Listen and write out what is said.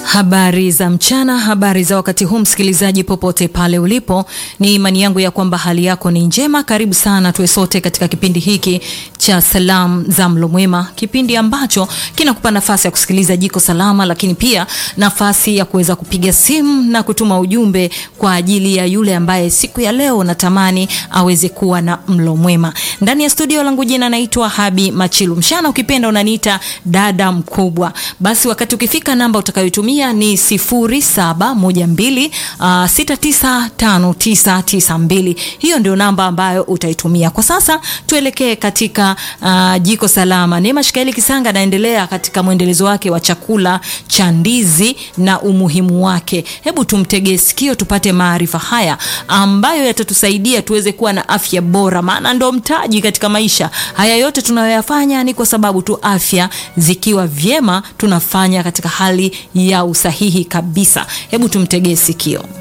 Habari za mchana, habari za wakati huu, msikilizaji popote pale ulipo, ni imani yangu ya kwamba hali yako ni njema. Karibu sana tuwe sote katika kipindi hiki cha salamu za mlo mwema, kipindi ambacho kinakupa nafasi ya kusikiliza jiko salama, lakini pia nafasi ya kuweza kupiga simu na kutuma ujumbe kwa ajili ya yule ambaye siku ya leo natamani aweze kuwa na mlo mwema. Ndani ya studio langu jina naitwa Habi Machilu, mchana ukipenda unaniita dada mkubwa. Basi wakati ukifika, namba utakayotumia ni 0712 uh, 695992. Hiyo ndio namba ambayo utaitumia kwa sasa. Tuelekee katika uh, jiko salama. Neema Shikaeli Kisanga anaendelea katika mwendelezo wake wa chakula cha ndizi na umuhimu wake. Hebu tumtegee sikio tupate maarifa haya ambayo yatatusaidia tuweze kuwa na afya bora, maana ndo mtaji katika maisha. Haya yote tunayoyafanya ni kwa sababu tu afya zikiwa vyema tunafanya katika hali ya usahihi kabisa. Hebu tumtegee sikio.